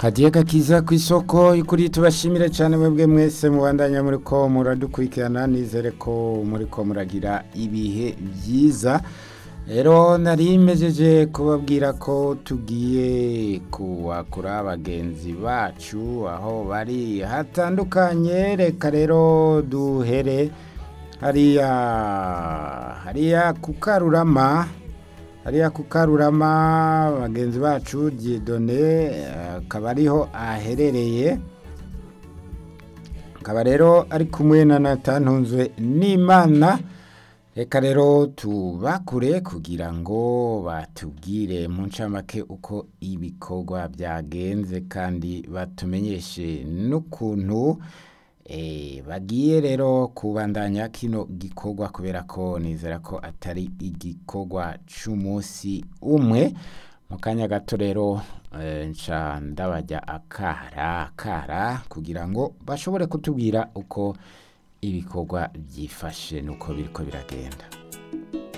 kadiye gakiza ku isoko y'ukuri tubashimire cyane mwebwe mwese mubandanya muri ko muradukurikirana nizere ko muri ko muragira ibihe byiza rero nari mejeje kubabwira ko tugiye kuwakura bagenzi bacu aho bari hatandukanye reka rero duhere hariya hariya ku karurama hariya ku karurama bagenzi bacu Dieudonné akaba ariho aherereye akaba rero ari kumwe na natantunzwe n'imana reka rero tubakure kugira ngo batubwire mu ncamake uko ibikorwa byagenze kandi batumenyeshe n'ukuntu bagiye rero kubandanya kino gikorwa kubera ko nizera ko atari igikorwa cy'umunsi umwe mu kanya gato rero nca ndabajya akara akara kugira ngo bashobore kutubwira uko ibikorwa byifashe n'uko biriko biragenda